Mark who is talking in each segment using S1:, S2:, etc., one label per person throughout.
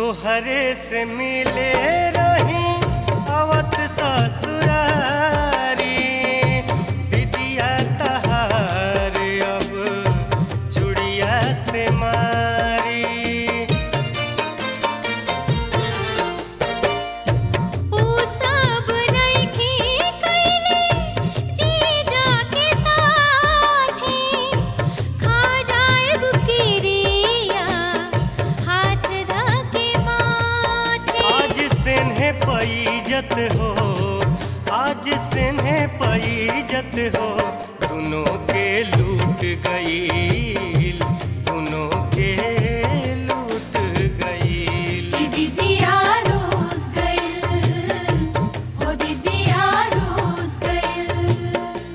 S1: तोहरे से मिले रही अवत ससुरारी विदिया तहार अब चुड़िया से मारी
S2: ऊ सब नइखे कइले जीजा के साथे खा जाएब किरिया हाथ धके माथे
S1: आज सेन्हे पैजत हो आज सेन्हे पैजत हो दोनों के लूट गईल दोनों के लूट गईल
S2: दीदिया रोज गइल हो दीदिया रोज गइल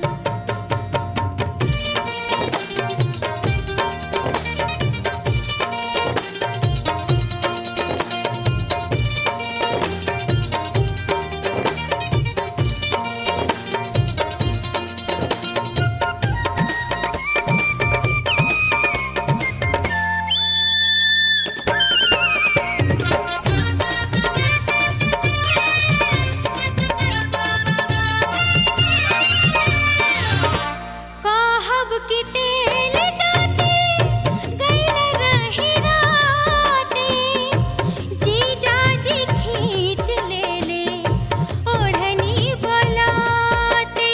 S2: कहब कि तेल जाते गइल रही राते जीजा जी खींच ले ले ओढ़नी बलाते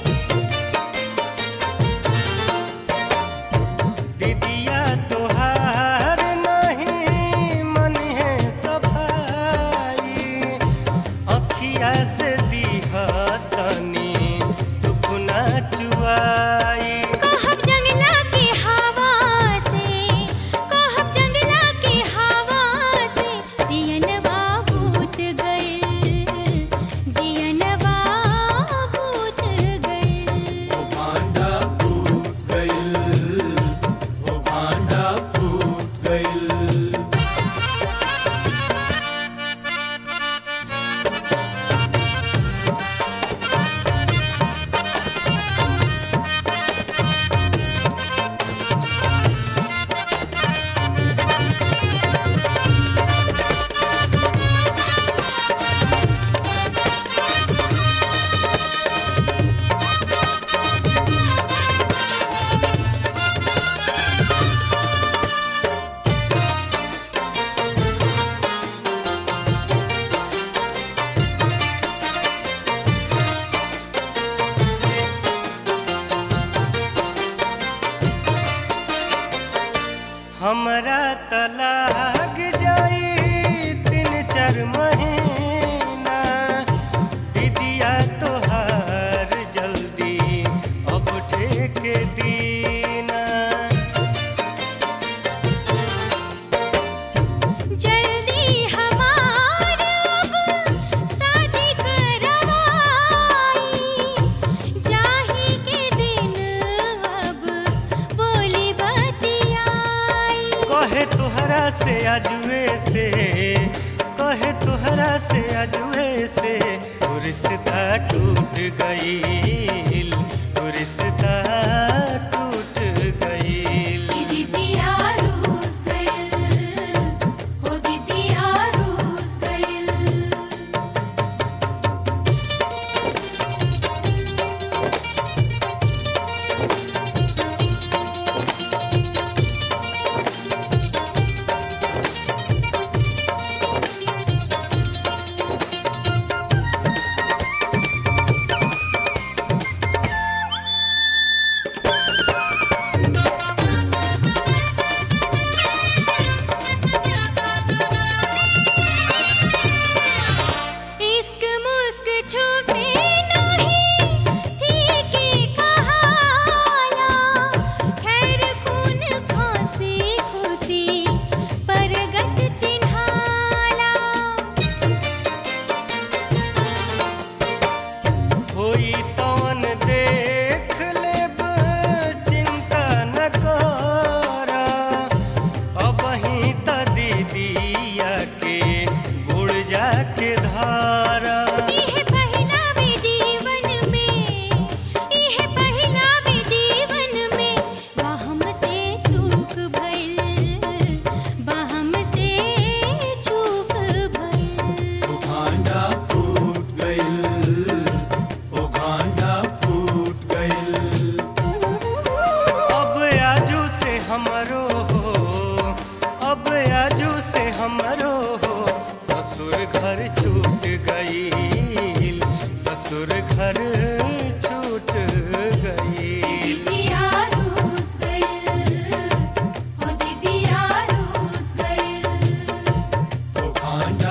S1: दीदिया तोहार नहीं मन है सफाई अखिया से दीहा तनी दुखना चुआई
S2: कहब जंगला के हवा से कहब जंगला के हवा से दियनवा भूत गइल दियनवा भूत गइल
S3: ओ भांडा फूट गइल ओ भांडा फूट गइल
S1: हमरा तलाक जाई तीन चार महीना दीदिया तोहार जल्दी अब ठेके दीना
S2: जल्दी हमार अब साजी करवाई जाही के दिन अब बोली बतियाई
S1: कहे तोहरा से अजुए से कहे तोहरा से अजुए से वो रिश्ता टूट गईल वो रिश्ता टूट गईल
S2: दीदिया रोज गइल हो दीदिया रोज गइल इश्क मुस्क छुपे नहीं ठीक ही कहाला खैर खून खांसी खुशी परगट चिन्हाला
S1: होई तवन देख लेब चिंता न कर अबही त दीदिया के गुड़ जाके धारा
S2: इह पहिला भी जीवन में इह पहिला भी जीवन में बहम से चूक भइल बहम से चूक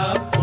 S3: फूट